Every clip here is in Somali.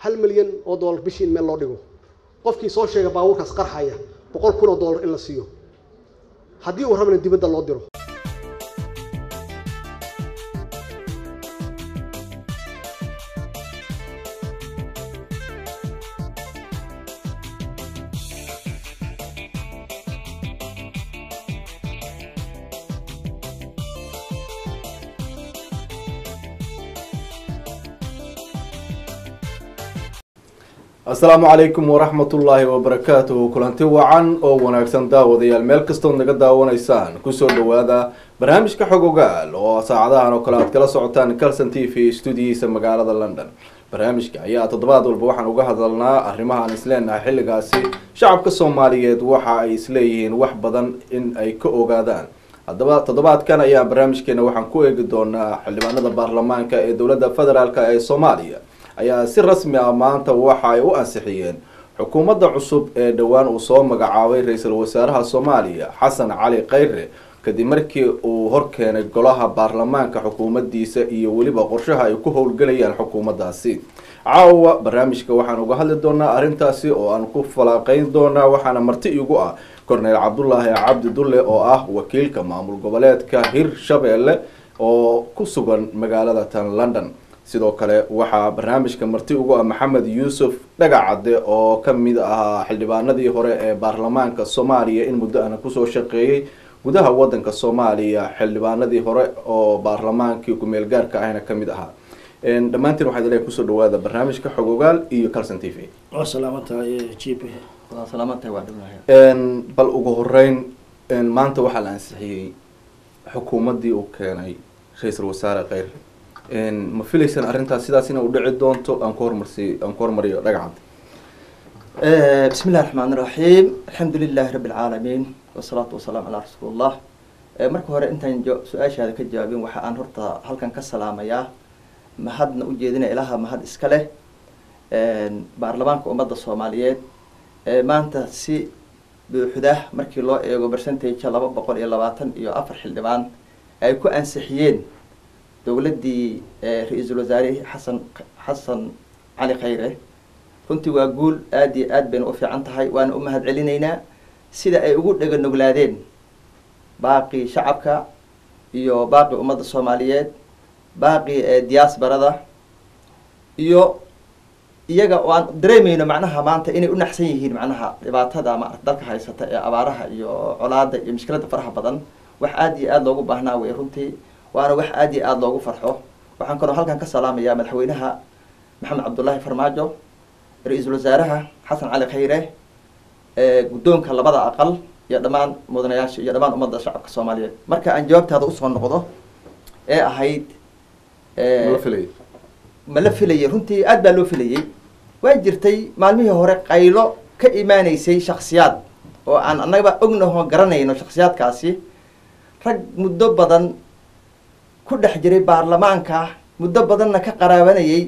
hal milyan oo dollar bishii in meel loo dhigo qofkii soo sheega baabuurkaas qarxaya boqol kun oo dollar in la siiyo haddii uu rabana dibadda loo diro asalaamu calaykum waraxmatullaahi wabarakaatuhu kulanti wacan oo wanaagsan daawadayaal meel kastood naga daawanaysaan kusoo dhawaada barnaamijka xog ogaal oo saacadahan oo kale aad kala socotaan calson t v stuudiyihiisa magaalada london barnaamijka ayaa toddobaad walba waxaan uga hadalnaa arrimaha aan isleenahay xilligaasi shacabka soomaaliyeed waxa ay isleeyihiin wax badan in ay ka ogaadaan haddaba toddobaadkan ayaa barnaamijkeena waxaan ku eegi doonaa xildhibaanada baarlamaanka ee dowladda federaalk ee soomaaliya ayaa si rasmi ah maanta waxa ay u ansixiyeen xukuumadda cusub ee dhowaan uu soo magacaabay ra-iisul wasaaraha soomaaliya xasan cali khayre kadib markii uu horkeenay golaha baarlamaanka xukuumaddiisa iyo weliba qorshaha ay ku howlgelayaan xukuumaddaasi caawa barnaamijka waxaan uga hadli doonaa arrintaasi oo aan ku falaaqeyn doonaa waxaana marti igu ah korneyl cabdulaahi cabdi dulle oo ah wakiilka maamul goboleedka hir shabeelle oo ku sugan magaalada tan london sidoo kale waxaa barnaamijka marti ugu ah maxamed yuusuf dhagacadde oo kamid ahaa xildhibaanadii hore ee baarlamaanka soomaaliya in muddo ana kusoo shaqeeyey gudaha wadanka soomaaliya xildhibaanadii hore oo baarlamaankii ku-meel gaarka ahna kamid ahaa dhammaantiin waxaad ilahay kusoo dhawaada barnaamijka xog ogaal iyo calson t v waa salaamantahay g p bal ugu horeyn maanta waxaa la ansixiyey xukuumaddii uu keenay ra-iisul wasaare kheyr ma filaysaan arrintaas sidaas ina u dhici doonto aan ku hormarsi aan ku hormariyo dhagacad bismi illahi raxmaan iraxiim alxamdu lilahi rabbi alcaalamiin wasalaatu wasalaam calaa rasuulillah marka hore intaan su-aashaada ka jawaabin waxa aan horta halkan ka salaamayaa mahadna ujeedina ilaha mahad iska leh baarlamaanka ummadda soomaaliyeed maanta si buuxda markii loo eego percentage laba boqol iyo labaatan iyo afar xildhibaan ay ku ansixiyeen dowladdii ra-iisul wasaare xasan xasan cali khayre runtii waa guul aada iyo aad bayna u fiican tahay waana u mahad celinaynaa sida ay ugu dhega noglaadeen baaqii shacabka iyo baaqii ummadda soomaaliyeed baaqii diaasbarada iyo iyaga oo aan dareemayno macnaha maanta inay u naxsan yihiin macnaha dhibaatada ma dalka haysata ee abaaraha iyo colaada iyo mushkilada faraha badan wax aada iyo aada loogu baahnaa wey runtii waana wax aada iyo aada loogu farxo waxaan kaloo halkan ka salaamayaa madaxweynaha maxamed cabdullaahi farmaajo ra-iisul wasaaraha xasan cali khayre guddoonka labada aqal iyo dhammaan mudanayaasha iyo dhammaan ummadda shacabka soomaaliyeed marka aan jawaabtaada usoo noqdo ee ahayd mala filay ma la filayay runtii aad baa loo filayay waa jirtay maalmihii hore qaylo ka imaaneysay shaksiyaad oo aan annagaba ognaho garanayno shaksiyaadkaasi rag muddo badan ku dhex jiray baarlamaanka muddo badanna ka qaraabanayay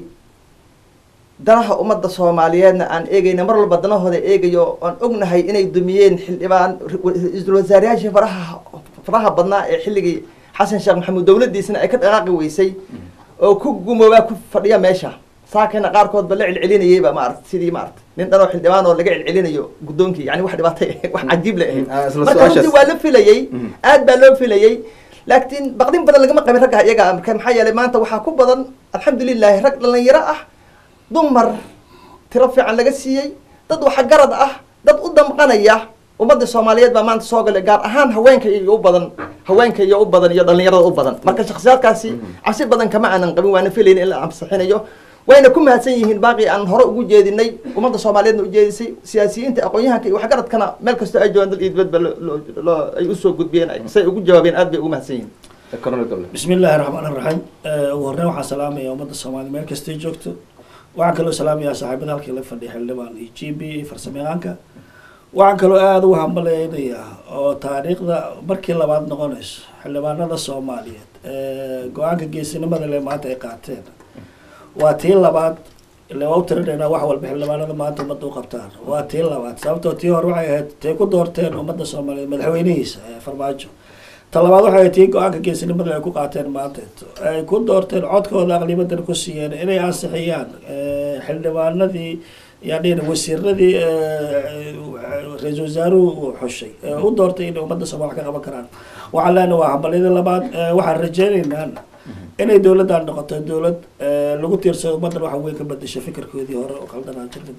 danaha ummadda soomaaliyeedna aan eegayna mar walba danahooda eegayo aan ognahay inay dumiyeen xildhibaan ra-iisul wasaarayaashii faraha faraha badnaa ee xilligii xasan sheekh maxamuud dowladdiisana ay ka dhaqaaqi weysay oo ku gumoobaa ku fadhiya meesha saakana qaarkood ba la celcelinayayba maarata sidii maarata nin dhanoo xildhibaan oo laga celcelinayo guddoonkii yani wax dhibaatay wax cajiib la ahayd marka runtii waa la filayay aad baa loo filayay laakiin baqdin badan lagama qabin ragga iyaga marka maxaa yeelay maanta waxaa ku badan alxamdulilahi rag dhalinyaro ah dumar tiro fiican laga siiyey dad waxgarad ah dad u damqanaya ummadda soomaaliyeed baa maanta soo galay gaar ahaan haweenka iyo u badan haweenka iyo u badan iyo dhalinyarada u badan marka shaksiyaadkaasi cabsi badan kama aanan qabin waana filayn in la ansixinayo wayna ku mahadsan yihiin baaqii aan hore ugu jeedinay ummadda soomaaliyeedna ujeedisay siyaasiyiinta aqoon-yahanka iyo waxgaradkana meel kastoo ay joogaan dal iyo dibadba loo ay usoo gudbiyeen say ugu jawaabeen aad bay ugu mahadsan yihiin cornel dable bismi illaahi raxmaan iraxiim ugu horreyn waxaan salaamaya ummadda soomaaliya meel kastay joogto waxaan kaloo salaamayaa saaxiibada halkii la fadhiya xildhibaan iyo g b iyo farsamayaqaanka waxaan kaloo aada ugu hambalaynayaa oo taariikhda markii labaad noqonayso xildhibaanada soomaaliyeed go-aanka geesinimada le maanta ay qaateen waa tii labaad ile waa u tirinaynaa wax walba xildhibaanada maanta ummadda u qabtaan waa tii labaad sababtoo tii hore waxay ahayd tay ku doorteen ummadda soomaaliyeed madaxweynihiisa farmaajo talabaad waxay tii go-aanka geesinimada ay ku qaateen maanta ay ku doorteen codkooda aqlibadan ku siiyeen inay ansixiyaan eh, xildhibaanadii yani wasiiradii eh, ra-iisul wasaaruhu uu xushay ee u doortay inay ummadda soomaal wax ka qaban karaan waxaan leenahay waa hambalyada labaad eh, waxaan rajeynaynaa inay dowladdan noqoto dowlad eh, lagu tiirsado ummaddan waxa weyn ka bedesho fikirkoodii hore oo qaldanaa jirmida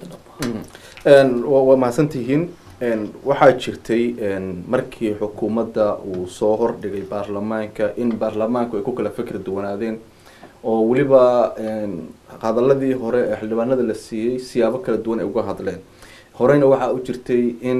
dhabo waa waa mahadsantihiin Een, waxaa jirtay een, markii xukuumadda uu soo hordhigay baarlamaanka in baarlamaanku ay ku kala fikri duwanaadeen oo weliba een, hadaladii hore ee xildhibaanada la siiyey siyaabo kala duwan ay uga hadleen horeyna waxaa u jirtay in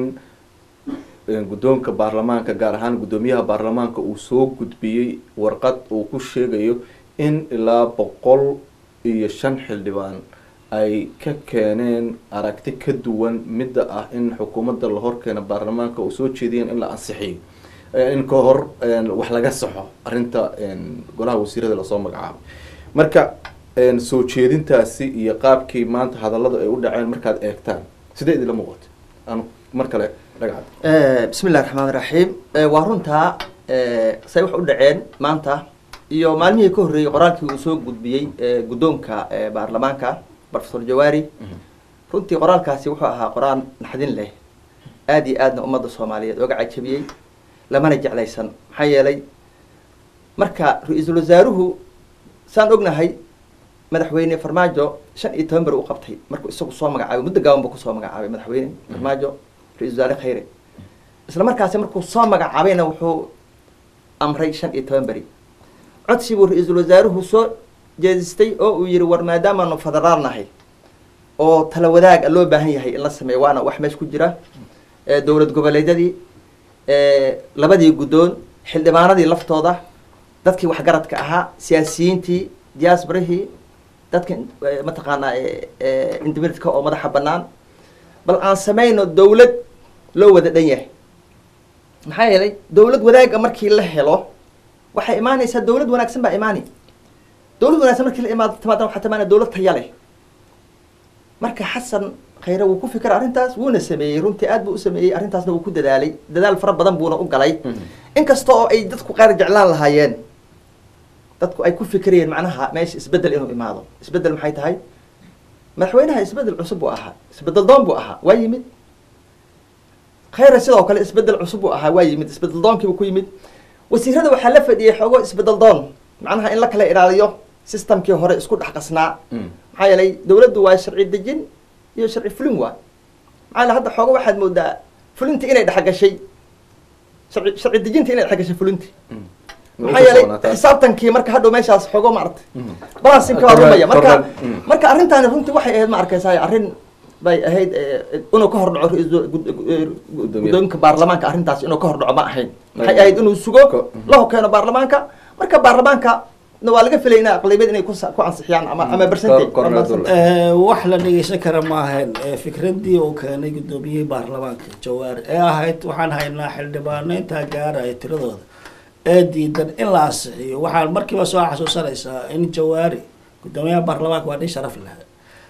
een, guddoonka baarlamaanka gaar ahaan guddoomiyaha baarlamaanka uu soo gudbiyey warqad uu ku sheegayo in ilaa boqol iyo shan xildhibaan ay ka keeneen aragti ka duwan midda ah in xukuumadda la horkeena baarlamaanka uu soo jeediyeen in la ansixiyo Eh, in ka hor een, wax laga saxo arrinta een, golaha wasiirada lasoo magacaabay marka een, soo jeedintaasi iyo qaabkii maanta hadalladu ay u dhaceen markaad eegtaan sidee idinla muuqata aan mar kale dhagacad bismi illahi raxmaan raxiim waa runtaa eh, say wax u dhaceen maanta iyo maalmihii ka horreeyey qoraalkii uu soo gudbiyey eh, guddoonka eh, baarlamaanka professor jawaari runtii qoraalkaasi wuxuu ahaa qoraal naxdin leh aada iyo aadna ummadda soomaaliyeed ooga cajabiyey lamana jeclaysan maxaa yeelay marka ra-iisul wasaaruhu saan ognahay madaxweyne farmaajo shan iyo toban beri u qabtay markuu isagu soo magacaabay muddo gaaban buu kusoo magacaabay madaxweyne farmaajo ra-isul wasaare khayre isla markaasi markuu soo magacaabayna wuxuu amray shan iyo toban beri codsi buu ra-iisul wasaaruhu soo jeedistay oo uu yihi war maadaamaanu federaal nahay oo tala wadaaga loo baahan yahay in la sameeyo waana wax meesha ku jira ee dowlad goboleedyadii ee labadii guddoon xildhibaanadii laftooda dadkii waxgaradka ahaa siyaasiyiintii diaasbarihii dadka eh, mataqaanaa eh, eh, indimiridka oo madaxa bannaan bal aan sameyno dowlad loo wada dhan yahay maxaa yeelay dowlad wadaaga markii la helo waxay imaanaysaa dowlad wanaagsan baa imaani dowlad wanaagsan markii la imaado timaada waxaa timaanaya dowlad taya leh marka xasan khayre wuu ku fikra arrintaas wuuna sameeyey runtii aad buu u sameeyey arrintaasna wuu ku dadaalay dadaal fara badan buuna u galay inkasta oo ay dadku qaar jeclaan lahaayeen dadku ay ku fikirayeen macnaha meesha isbedel inuu imaado isbedel maxay tahay madaxweynaha isbedel cusub buu ahaa isbedel doon buu ahaa waa yimid khayre sidoo kale isbedel cusub buu ahaa waa yimid isbedel doonkiibuu ku yimid wasiirada waxaa la fadhiyey xoogo isbedel doon macnaha in la kala ilaaliyo systemkii hore isku dhex qasnaa maxaa yeelay dowladdu waa sharci dejin iyo sharci fulin waa maxaa yeele hadda xoogo waxaad moodaa fulinta inay dhexgashay sharci sharci dejinta inay dhexgashay fulinti maxaa yeelay xisaabtankii marka hadhow meeshaas xoogo maaragtay balansinka waa rumaya marka marka arrintaani runtii waxay ahayd ma arkaysaa arrin bay ahayd eh, inuu ka hordhaco ra-iisul gud- eh, guddoonka baarlamaanka arrintaas inuu ka hordhaco ma ahayn maxay ahayd inuu sugo Ko- la hokeeno baarlamaanka marka baarlamaanka na waa laga filay ina aqlabiyad inay ku sa- ku ansixiyaan ama ama percentage Kor- korna dul- Eh, wax la dhegeysan kara ma ahayn Eh, fikradii uu keenay guddoomiyihii baarlamaanka jawaari ee ahayd waxaan haynaa xildhibaano intaa gaaraya tiradooda ee diidan in la ansixiyo waxaan markiiba soo xasuusanaysaa in jawaari guddoomiyaha baarlamaanka waa nin sharaf leh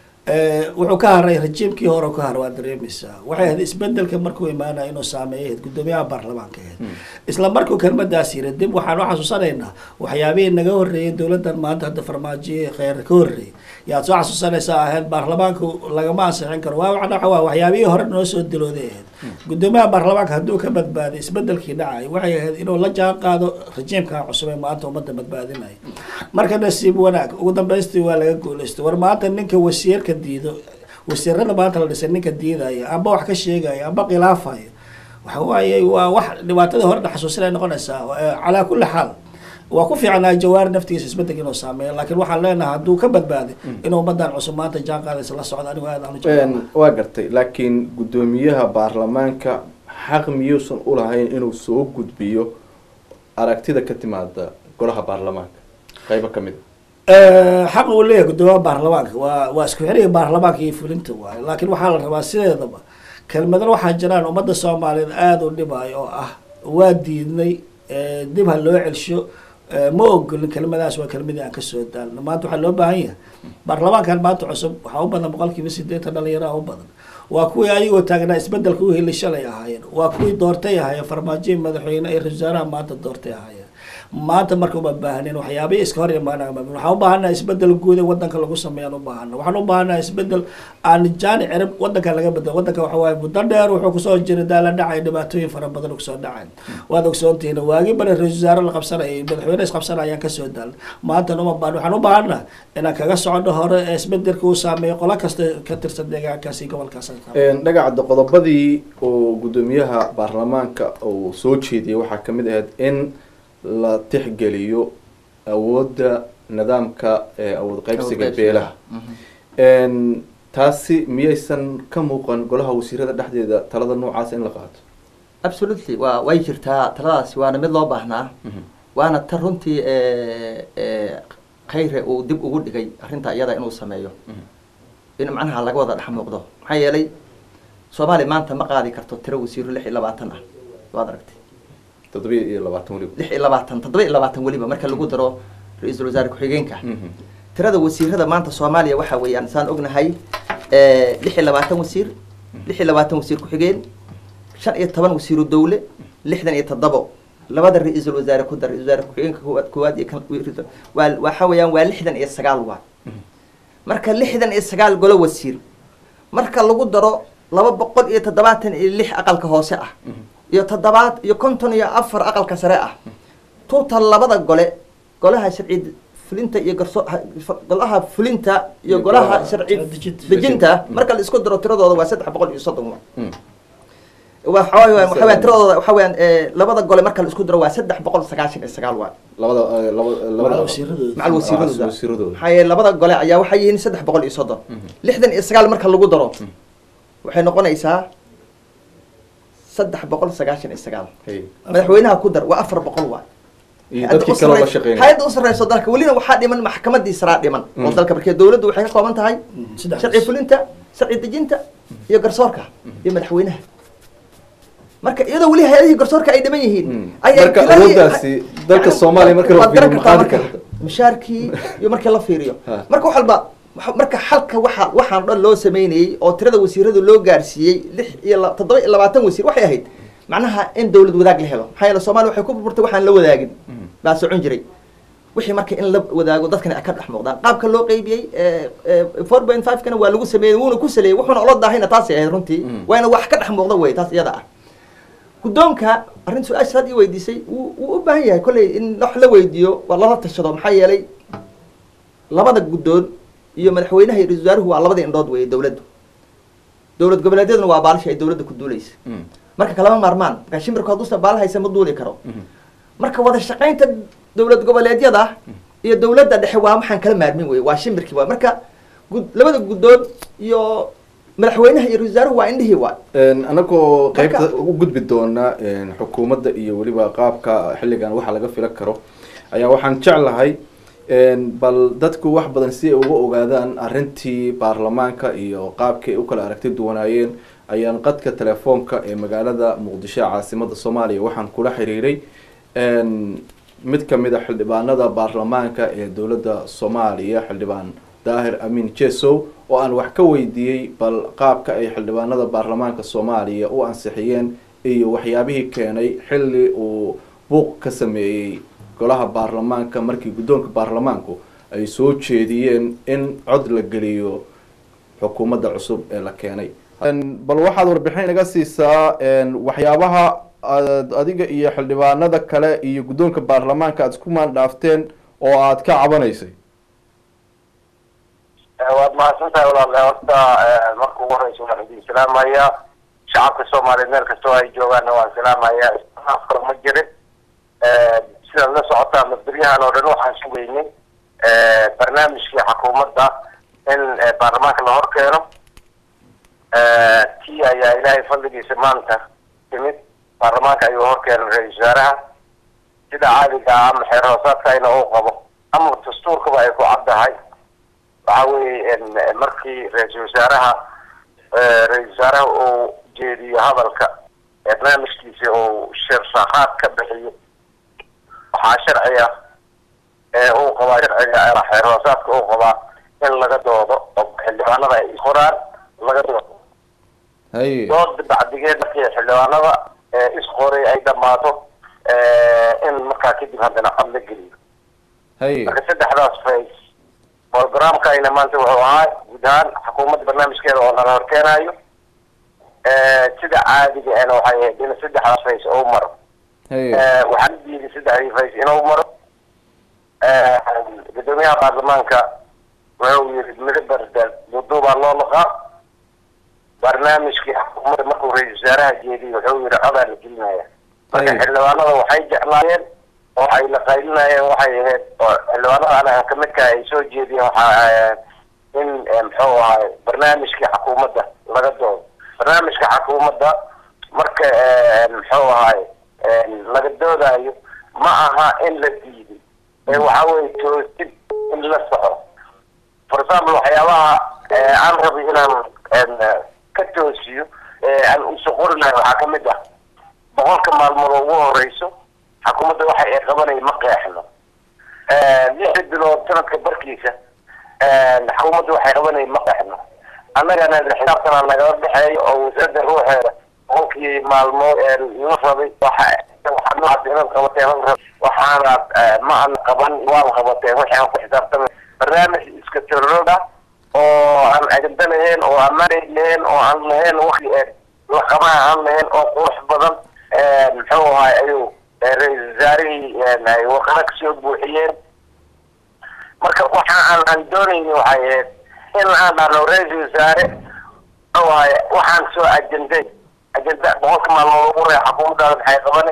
Eh, wuxuu ka haray rajiimkii hore ka haray waa dareemaysaa waxay ahayd isbedelka markuu imaanaya inuu saameeyay ahayd guddoomiyaha baarlamaanka ahayd isla markuu kelmadaas yiri dib waxaan u xasuusanaynaa waxyaabihii naga horreeyay dowladdan maanta hadda farmaajoye kheyr ka horreeyay yaad soo xasuusanaysaa ahayd baarlamaanku lagama ansixin karo waa waxa waa waxyaabihii hore noo soo dilooday ahayd guddoomiyaha baarlamaanka hadduu ka badbaaday isbedelkii dhacay waxay ahayd inuu la jaan qaado rajiimka cusub ee maanta ummadda badbaadinaya marka nasiib wanaag ugu dambaystii waa laga guulaystay war maanta ninka wasiirka diido wasiirada maanta la dhisay ninka diidaya amba wax ka sheegaya amba khilaafaya waxa waaye waa wax dhibaatada hore xasuusinay noqonaysaa Eh, calaa kulli xaal waa ku fiicnaa jawaari naftigiisa isbedelka inuu saameeyo laakiin waxaan leenahay hadduu ka badbaaday inuu ummadan cusub maanta jaan qaadaysa la socda anigu aad aan u jeclahay. Een, waa gartay laakiin guddoomiyaha baarlamaanka xaq miyuusan ulahayn inuu soo gudbiyo aragtida ka timaada golaha baarlamaanka qaybo ka mid Eh, xaq uu leeyahay guddoomiyaha baarlamaanka waa waa isku xiriga baarlamaanka iyo fulinta waaye laakiin waxaa la rabaa sideedaba kelmadan waxaa jiraan ummadda soomaaliyeed aada u dhibayo oo ah waa diidnay eh, dib ha loo celsho eh, ma ogolin kelmadaas waa kelmadii aan kasoo daalno maanta waxaa loo baahan yahay baarlamaankan maanta cusub waxaa u badan boqolkiiba sideetan dhalinyaro u badan waa kuwii ayagoo taagnaa isbedelka u heli shalay ahaayeen waa kuwii doortay ahaayeen farmaajoyin madaxweyne iyo ra-iisul wasaaraha maanta doortay ahaayeen maanta marka uma baahnin waxyaabihii iska hor imaanaa waxaan u baahanaha isbedel guud ee wadanka lagu sameeyaan u baahana waxaan u baahanaha isbedel aan jaani cirib wadanka laga bedel wadanka waxa waaye muddo dheer wuxuu kusoo jiray daala dhacay dhibaatooyin fara badan kusoo dhacay waad ogsoontihiin waagi bari ra-iisul wasaare la qabsanayay madaxweyne isqabsanayaan kasoo daal maantana uma baahan waxaan u baahana inaan kaga socono hore ee isbedelka uu saameeyo qolo kasta ka tirsan deegaankaasi gobolkaas dhagacda qodobadii oo guddoomiyaha baarlamaanka uu soo jeediyay waxaa kamid ahayd in la tixgeliyo awoodda nidaamka awood qaybsiga beelaha taasi miyaysan ka muuqan golaha wasiirada dhexdeeda talada noocaas in la qaato absolutely wa way jirtaa taladaasi waana mid loo baahnaa waana ta runtii khayre uu dib ugu dhigay arrinta iyada inuu sameeyo in macnaha laga wada dhex muuqdo maxaa yeelay soomaaliya maanta ma qaadi karto tiro wasiiro lix iyo labaatan ah waad aragtay toddobiya iyo labaatan weliba lix iyo labaatan toddoba iyo labaatan weliba marka lagu daro ra-iisul wasaare ku-xigeenka tirada wasiirada maanta soomaaliya waxa weeyaan saan ognahay lix iyo labaatan wasiir lix iyo labaatan wasiir ku-xigeen shan iyo toban wasiiru dawle lixdan iyo toddobo labada ra-iisul wasaare ku dar ra-isul wasaare ku-xigeenka koowaad koowaad iyo kan waa waxa weeyaan waa lixdan iyo sagaal waa marka lixdan iyo sagaal golo wasiir marka lagu daro laba boqol iyo toddobaatan iyo lix aqalka hoose ah iyo toddobaad iyo konton iyo afar aqalka sare ah tuutal labada gole golaha sharci fulinta iyo garso golaha fulinta iyo golaha sharci dejinta marka la isku daro tiradooda waa saddex boqol iyo soddon waxawaya waxaweyaan tiradooda waxa weyaan labada gole marka la isku daro waa saddex boqol sagaashan iyo sagaal waa labada labada macal wasiiradooda wasiiradooda maxaa yeele labada gole ayaa waxay yihiin saddex boqol iyo soddon lixdan iyo sagaal marka lagu daro waxay noqonaysaa saddex boqol sagaashan iyo sagaal madaxweynaha ku dar waa afar boqol waa iyo dadkii kaloo la shaqeynaya hay-adda u sarreyso dalka welina waxaa dhiman maxkamadii saraa dhiman oo dalka markee dawladdu waxay ka kooban tahay sharci fulinta sharci dejinta iyo garsoorka iyo madaxweynaha marka iyadoo weli hay-adihii garsoorka ay dhiman yihiin marka awooddaasi dalka soomaaliya marka la fiiriyo maxaadi karta mushaarkii iyo markii la fiiriyo marka wax walba marka xalka waxa waxaan dhan loo sameynayey oo tirada wasiirada loo gaarsiiyey lix iyo toddoba iyo labaatan wasiir waxay ahayd macnaha in dawlad wadaag la helo maxaa yeele somalia waxay ku burburtay waxaan la wadaagin baa socon jiray wixii marka in la wadaago dadkana ay ka dhex muuqdaan qaabka loo qeybiyey four point five kana waa lagu sameeyey wuuna ku saleeyey wuxuuna ola daahayna taasay ahayd runtii waana wax ka dhex muuqda wey taas iyada ah guddoonka arrin su-aasha had ii weydiisay wuu wuu u baahan yahay kolley in wax la weydiiyo waa lala tashado maxaa yeelay labada guddoon iyo madaxweynaha iyo ra-isul wasaaruhu waa labada indhood weeye dawladdu dowlad goboleedyaduna waa baalashi ay dawladda ku duulaysa marka kalama maarmaan markaa shimbirku hadduusan baala haysa ma duuli karo marka wada shaqaynta dowlad goboleedyada iyo dawladda dhexe waa waxaan kala maarmin wey waa shimbirkii waa marka gud labada guddoon iyo madaxweynaha iyo ra-isul wasaaruhu waa indhihii waa anagoo qaybta u gudbi doona xukuumadda iyo weliba qaabka xilligan waxa laga filan karo ayaa waxaan jeclahay bal dadku wax badan si ay uga ogaadaan arrintii baarlamaanka iyo qaabkii ay u kala aragti duwanaayeen ayaan qadka telefoonka ee magaalada muqdisho ee caasimada soomaaliya waxaan kula xiriiray mid kamid a xildhibaanada baarlamaanka ee dowladda soomaaliya xildhibaan daahir amin jesow oo aan wax ka weydiiyey bal qaabka ay xildhibaanada baarlamaanka soomaaliya u ansixiyeen iyo waxyaabihii keenay xilli uu buuq ka sameeyey golaha baarlamaanka markii guddoonka baarlamaanku ay soo jeediyeen in cod la geliyo xukuumadda cusub ee la keenay bal waxaad warbixin inaga siisaa waxyaabaha aad adiga iyo xildhibaanada kale iyo guddoonka baarlamaanka aad isku maandhaafteen oo aad ka cabanaysay waad mahadsan tahay walaale horta marka ugu horeysa waan idin salaamaya shacabka soomaaliyeed meel kastoo ay joogaanna waan salaamaya afkar ma jirin sidaad la socotaa mabiryahan oo dhan waxaan sugaynay barnaamijkii xukuumadda in baarlamaanka la hor keeno tii ayaa ilaahay fadligiisa maanta timid baarlamaanka ayuu hor keenay ra-isul wasaaraha sida caadiga ah ama xeer hoosaadkayna uu qabo ama dastuurkaba ay ku caddahay waxa weeye markii ra-iisul wasaaraha ra-isul wasaaraha uu jeediyo hadalka barnaamijkiisa uu shirsaaqaad ka bixiyo waxaa sharciga ee uu qabaa sharciga xeer hoosaadka uu qabaa in laga doodo oo xildhibaanada ay qoraan laga doodo haye dood bacdigeed markii xildhibaanada isqoray ay dhammaato in markaa kadib haddana cod la geliyo haye marka saddexdaas face programkayna maanta wuxuu ahaa guud ahaan xukuumadda barnaamijkeeda oo nala horkeenayo sida caadiga ahna waxay ahayd in saddexdaas face uu maro haye waxaan u diiday saddexdii face inuu maro gudoomiyaha baarlamaanka wuxuu yiri midabardal duduubaa loo laqaa barnaamijkii xukuumadda markuu ra-isul wasaaraha jeediyey wuxuu yiri codaa la gelinaya marka Hey. xildhibaanada waxay jeclaayeen oo ay la qaylinayeen waxay ahayd oo xildhibaanada anaga kamidka ay soo jeediyeen waxa in eh, muxuu ahay barnaamijkii xukuumadda laga doodo barnaamijka xukuumadda marka eh, muxuu ahay eh, laga doodayo ma aha in la diiday ee waxa weye toosid in la soco for example waxyaabaha eh, aan rabay inaan en, eh, ka toosiyo eh, aan uso qori lahay waxaa kamid ah boqolka maalmood oo ugu horeyso xukuumadda waxa ay qabanaya ma qeexno lixda bilood sanadka barkiisa xukuumadda waxay qabanaya ma qeexno annagana xisaabtana nagala dhexeeyo oo wasaaradda ruuxeeda boqolkii maalmood ee la rabay waxa waxaad noocaas inaad qabateen la rabay waxaanaad eh, ma aan qaban waan qabateen wixii aan ku xisaabtamay barnaamij iska tirroda oo aan agenda lahayn oo ammaanay lahayn oo aan lahayn wakti ee laqabaha aan lahayn oo qurux badan eh, muxuu ahay ayuu eh, ra-iisul wasaarihii eh, ay warqado kasoo buuxiyeen marka waxa aan aan doonayni waxay ahayd in aan dhahno ra-iisul wasaare muxuu ahay waxaan soo ajenday ajenda boqolka maalmood ugu horeya xukuumaddaada maxay qabane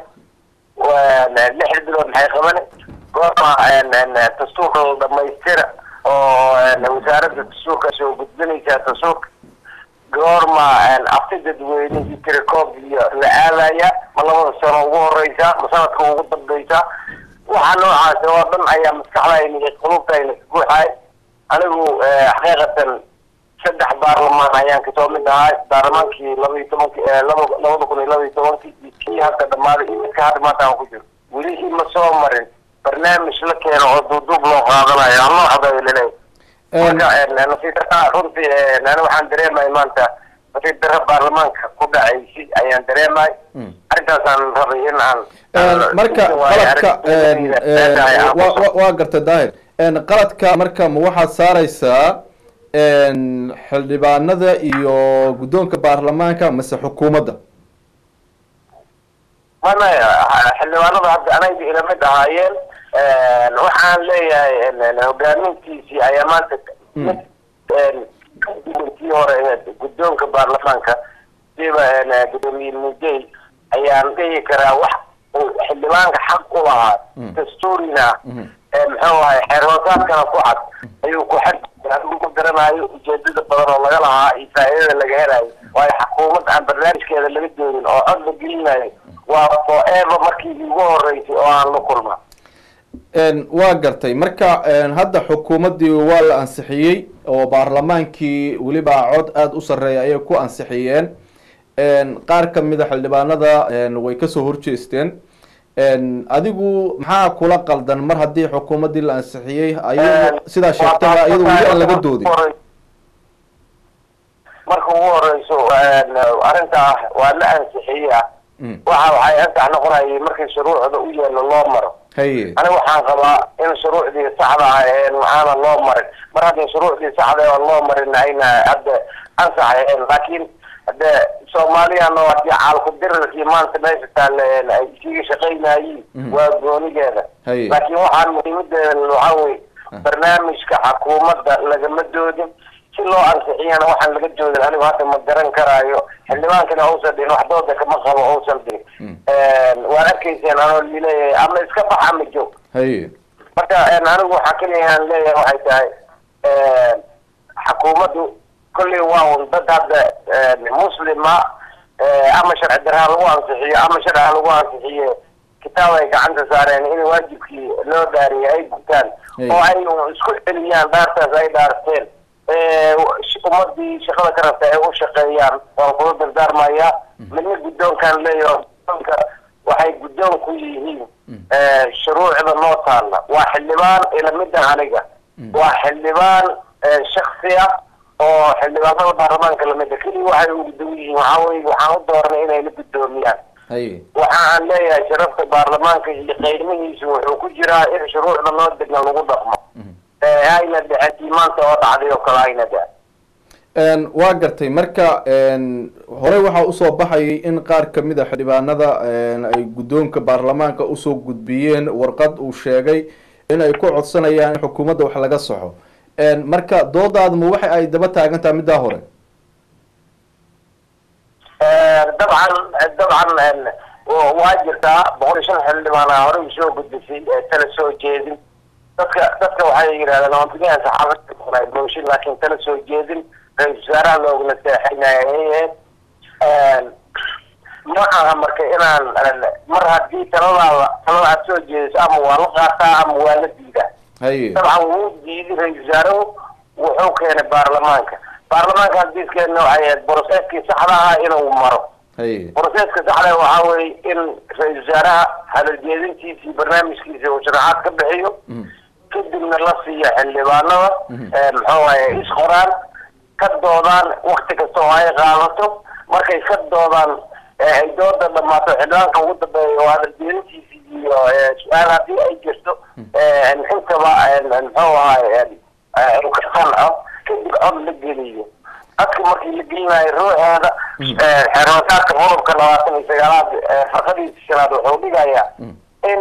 lixda bilood maxay qabane goorma dastuurka la dhamaystira oo wasaaradda dastuurka soo gudbinaysaa dastuurka goorma afti dadweyne iyo tirakoob iyo la aadaya ma labada sano ugu horeysa ma sanadka ugu dambeysa waxa noocaas oo dhan ayaa maskaxdayna iyo qulubtayna ka guuxay anigu xaqiiqatan saddex baarlamaan ayaan kasoo mid ahay baarlamaankii laba iyo tobanki laba labada kun iyo laba iyo tobankii iyo kii hadda dhamaaday iyo midka hadda maanta aan ku jiro weli ima soo marin barnaamij la keeno oo duuduub loo qaadanayo ama waxba laleeyahay marka nasiib darra runtii ani waxaan dareemay maanta nasiib darra baarlamaanka ku dhacaysay ayaan dareemay arrintaasaan rabay in aan marka qaladka wa- wa- waa gartay daahir qaladka marka ma waxaad saareysaa xildhibaanada iyo guddoonka baarlamaanka mase xukuumadda mana xildhibaanada hadda anayga ila mid ahaayeen waxaan leeyahay hogaamintiisii ayaa maanta mid kii hore guddoonka baarlamaanka siba gudoomiye mudey ayaan dhihi karaa wax uu xildhibaanka xaq u lahaa dastuurina muxuu ahay xeerhoosaadkana ku cad ayuu ku xad anigu ma garanayo ujeedada badan oo laga lahaa iyo faa'iidada laga helayo waayo xukuumad aan barnaamijkeeda laga doonin oo cod la gelinayo waa forever markii ugu horeysay oo aan la kulma waa gartay marka hadda xukuumaddii waa la ansixiyey oo baarlamaankii weliba cod aada u sarreeya ayay ku ansixiyeen qaar kamid a xildhibaanada way kasoo horjeesteen adigu maxaa kula qaldan mar haddii xukuumaddii la ansixiyey ayagu sidaa sheegtaba iyado weli aan laga doodin marka ugu horeyso arrinta ah waa la ansixiya waxa waxay ansax noqonayay markii shuruucda u yeelo loo maro haye aniga waxaan qabaa in shuruucdii saxda ah ee aana loo marin mar haddii shuruucdii saxda aan loo marin ayna hadda ansaxeen laakiin hade soomaaliyan oo hadii caalku dirirkii maanta meesha taale ay iskaga shaqaynayiin waa goonigeeda Haye. laakiin waxaan muhiimadeeda waxaa wey barnaamijka xukuumadda lagama doodin si loo ansixiyana waxaan laga doodin anigu hadda ma garan karaayo xildhibaankana uusan dhihin wax dooda kama qabo uusan dhihin waad arkayseen anoo lileeyahay ama iska bax ama joog haye marka anigu waxaa keliya aan leeyahay waxay tahay xukuumaddu kolley waa un dad hadda muslima ama sharci darha lagu ansixiyo ama sharci ha lagu ansixiyo kitaab ay gacanta saareen in waajibkii loo dhaariyay ay gutaan Hey. oo ay isku celiyaan dhaartaas ay dhaarteen ummadii shaqada ka rabta ay u shaqeeyaan waan kula dardaarmayaa midna guddoonkaan leeyahay guddoonka waxay guddoon ku yihiin shuruucda noo taalla waa xildhibaan ila midda aniga waa xildhibaan shaksi ah oo xildhibaanada baarlamaanka lamida keliya waxay ugu dow yihiin waxaa weye waxaan u dooranay inay la guddoomiyaan haye waxa aan leeyahay sharafta baarlamaanka iyo qiimihiisu wuxuu ku jiraa in shuruucda noo degna lagu dhaqmo ee ayna dhicin maanta oo dhacday oo kale ayna dhicin Een, waa gartay marka een, horey waxaa usoo baxayay in qaar kamid a xildhibaanada een, ay guddoonka baarlamaanka usoo gudbiyeen warqad uu sheegay in ay ku codsanayaan in xukuumadda wax laga saxo Een, marka doodaadu ma waxa ay daba taagan tahay middaa hore dabcan dabcan waa jirtaa boqol iyo shan xildhibaana hore usoo gudbisay ee tala soo jeedin dadka dadka waxay yidhahdeen oontigaan saxaafada mooshin laakiin tala soo jeedin ra-isul wasaaraha loogula seexinaya ma aha marka inaan mar haddii taladaada talada aad soo jeediso ama waa la qaataa ama waa la diidaa haye dabcan wuu diiday ra-isul wasaaruhu wuxuu keenay baarlamaanka baarlamaanka hadiiskeena waxay ahayd broseeskii saxda ahaa inuu maro haye broseska saxda waxaa weye in ra-isul wasaaraha hadaljeedintiisii barnaamijkiisa uu sharaxaad ka bixiyo Mhm. kadibna la siiyo xildhibaanada muxuu waaye isqoraan ka doodaan wakti kasta oo ay qaadato markay ka doodaan ee ay dooda dhamaato xildhibaanka ugu dambeeya oo hadaljeedintiisi iyo ee, su-aal haddii ay jirto ee, intaba ee, muxuu ahaye ee, uu ka qanco kadib cod la geliyo codka markii la gelinayo ruuxeeda xeeroosaadka qodobka labaatan iyo sagaalaad ee, farqadiisa shanaad wuxuu dhigayaa in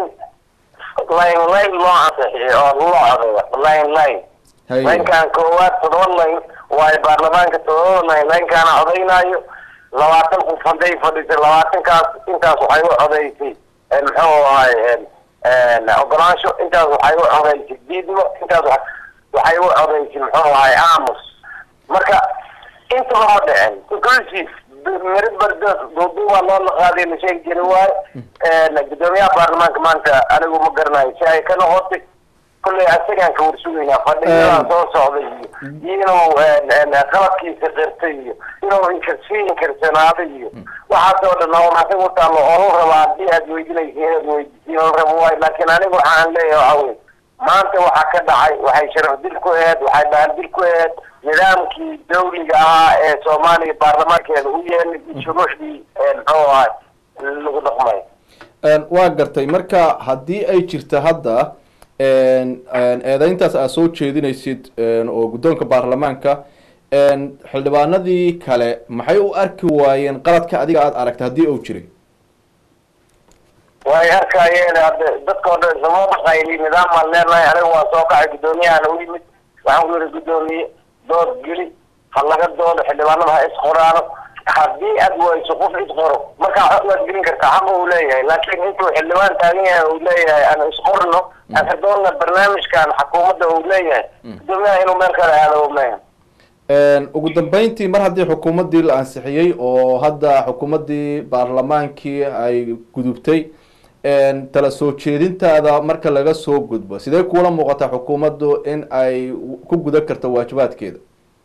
line line loo ansixiyo oo loo codeeyo line line haye laynkan koowaad todoba layn waayo baarlamaanka todoba layn laynkaana codaynaayo labaatan qof hadday fadhisay labaatankaas intaas waxay u codaysay eh, muxuu ahay ogolaansho intaas waxay u codaysay diidmo intaas wa- waxay u codaysay muxuu ahay aamus marka intaba ma dhicin inclusive miro bardood duuduubaa loo laqaaday la sheegi jiri waayo gudoomiyaha baarlamaanka maanta anigu ma garanayo si ay ka noqotay kulley asagaan ka warsugaynaa fadhiyadaa soo socda iyo iyo inuu qalabkiisa qirtay iyo inuu inkarsi inkarsanaaday iyo waxaasoo dhan oo maxay u taalo oo la rabaa haddii aad weydinaysa inaad weydiisiin la rabo waayo laakiin anigu waxaan leeyahay waxaa wey maanta waxaa ka dhacay waxay sharaf dil ku aheed waxay dhahan dil ku aheed nidaamkii dawliga ahaa ee soomaaliya baarlamaankeeda u yeelay iyo shuruucdii muxuu ahay lagu dhaqmay Een, waa gartay marka haddii ay jirta hadda een, een, eedeyntaas aad soo jeedinaysid een, oo guddoonka baarlamaanka een, xildhibaanadii kale maxay u arki waayeen qaladka adiga aada aragtay haddii uu jiray way arkayeen hadde dadkao dhan isama dhaqayli nidaam baan leenahay aniga waa soo kacay guddoomiyahan u yimid waxaan ku yihi guddoomiye dood geli ha laga doodo xildhibaanada ha isqoraano haddii aad wayso qof isqoro markaa xog waad gelin kartaa xaqa uu leeyahay laakiin intuu xildhibaan taagan yahay uu leeyahay aan isqorno aan ka doonna barnaamijkan xukuumadda uu leeyahay guddoomiyaha inuu meel kale aado meehan Een, ugu dambeyntii mar haddii xukuumaddii la ansixiyey oo hadda xukuumaddii baarlamaankii ay gudubtay een, tala soo jeedintaada marka laga soo gudbo sidee kuula muuqataa xukuumaddu in ay ku gudan karto waajibaadkeeda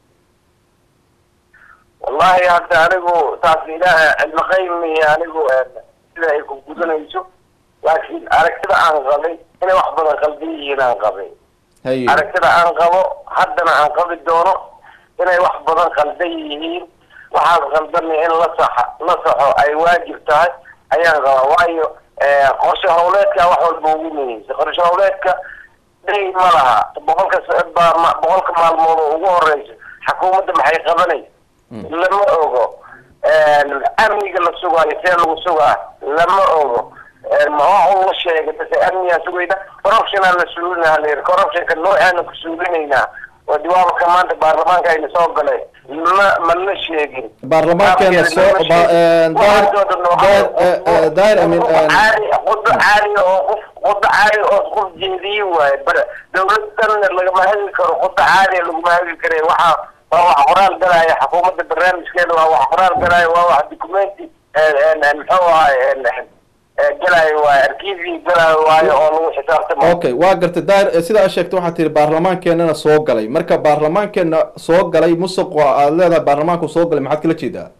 wallahi hadda anigu taas ilaah cilmi qaymiya anigu sida ay ku gudanayso laakiin aragtida aan qabay inay wax badan qaldan yihiin aan qabay haye aragtida aan qabo haddana aan qabi doono inay wax badan qaldan yihiin waxaas qaldanna in la saxa la saxo ay waajib tahay ayaan qabaa waayo qorshe howleedka wax walba ugu muhiimsan qorshe howleedka day ma laha boqolka s- ba- ma- boqolka maalmood oo ugu horeysa xukuumadda maxay qabanaysa lama ogo amniga la sugaayo see lagu sugaa lama ogo maxaa la sheegay base amnigaan sugayna corruptionaa la suulinaa layiri corruptionka noocaana ku suulinaynaa oo diwaabka maanta baarlamaanka ayna soo galay ma ma la sheegin baarlamaankeena soo ba- een, daahir daahir- eh, eh, daahir amin een, qudo caali oo qof qudo caali oo qof jeediye waaye bar dawladan lagama hadli karo qudo caali laguma hadli kare waxa waa wax qoraal galaya xukuumadda barnaamijkeeda waa wax qoraal galaya waa wax documenti muxuu ahay galaayo waaye arkiivii galaayo waayo oo lagu xisaabtamo okay waa gartay daahir eh, sida aad sheegtay waxaad tihi baarlamaankeenana soo galay marka baarlamaankeena soo galay musuq waa aada leedahay baarlamaanku soo galay maxaad kala jeedaa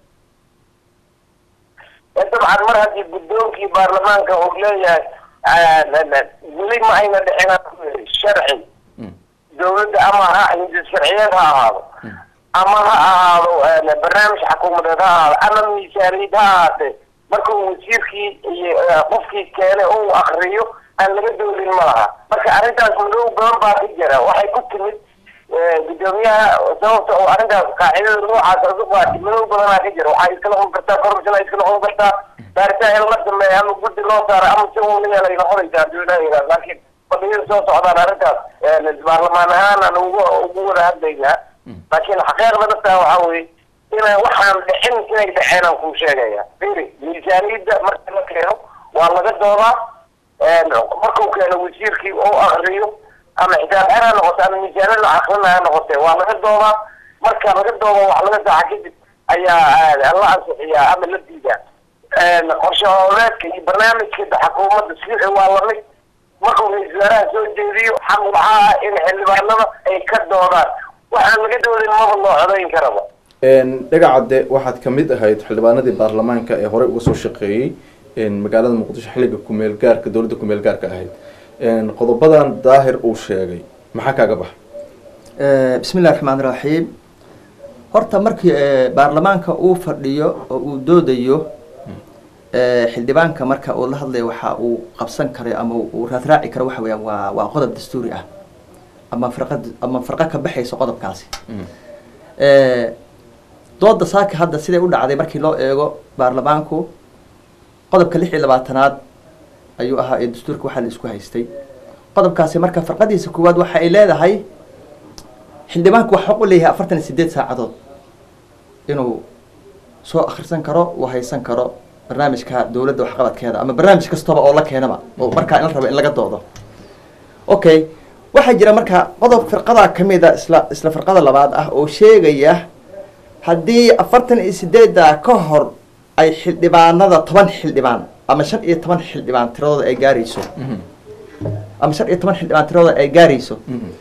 dabcan mar haddii guddoonkii baarlamaanka uu leeyahay weli ma ayna dhicin sharci Mm. dawladda ama ha hindi sharciyeed ha ahaado ama ha ahaado eh, barnaamij xukuumadeed ha ahaado ama miisaaniyad ha ahaatee marka uu wasiirkii iyo eh, qofkii keene uu akriyo aan laga doodin ma laha marka arrintaas madow badan baa ka jira waxay ku timid eh, gudoomiyaha sababta oo arrintaas qaacidada noocaas uga qaatay madow badanaa ka jira waxay iska noqon kartaa corruption ay iska noqon kartaa baaritaan in la sameeyo ama guddi loo saaro ama si uun la yeelay noqonaysaa hadduu ilaaha yidhaah laakiin fadhiyada soo socdaan arrintaas eh, baarlamaan ahaan aan ugu ugu wada hadlaynaa laakiin xaqiiqda dhabtaa waxaa weeye inay waxaan dhicin inay dhaceen aan kuu sheegaya firi miisaaniyadda marka la keeno waa laga doodaa markuu keeno wasiirkii oo akriyo ama xisaab xer ha noqoto ama miisaaniyad la akrina ha noqote waa laga doodaa marka laga doodo wax laga saaxa kadib ayaa la ansixiyaa ama la diidaa qorshe hooleedka iyo barnaamijka xukuumadda sixi waa lamid markuu ra-iisul wasaaraha soo jeediyo xaq waxaa ah in xildhibaanada ay ka doodaan waxaan laga doodin maba loo codayn karaba dhagacadde waxaad kamid ahayd xildhibaanadii baarlamaanka ee horey uga soo shaqeeyey magaalada muqdisho xilliga kumeel gaarka dowladda kumeel gaarka ahayd qodobadan daahir uu sheegay maxaa kaaga baxa bismi illahi raxmaan iraxiim horta markii baarlamaanka uu fadhiyo oo uu doodayo xildhibaanka marka uu la hadlayo waxa uu qabsan karayo ama uu raadraaci karo waxa weeyaan waa waa qodob dastuuri ah ama farqad ama farqo ka baxayso qodobkaasi dooda saaka hadda siday u dhacday markii loo eego baarlamaanku qodobka lix iyo labaatanaad ayuu ahaa ee dastuurka waxaa la isku haystay qodobkaasi marka farqadiisa koowaad waxa ay leedahay xildhibaanku wax xaq u leeyahay afartan iyo sideed saacadood inuu soo akhrisan karo uu haysan karo barnaamijka dowladda waxqabadkeeda ama barnaamij kastaba oo la keenaba oo markaa in la rabo in laga doodo okay waxaa jira marka qodob firqadaa kamida isla isla firqada labaad ah oo sheegaya haddii afartan iyo sideedda ka hor ay xildhibaanada toban xildhibaan ama shan iyo toban xildhibaan tiradooda ay gaarayso ama shan iyo toban xildhibaan tiradooda ay gaarayso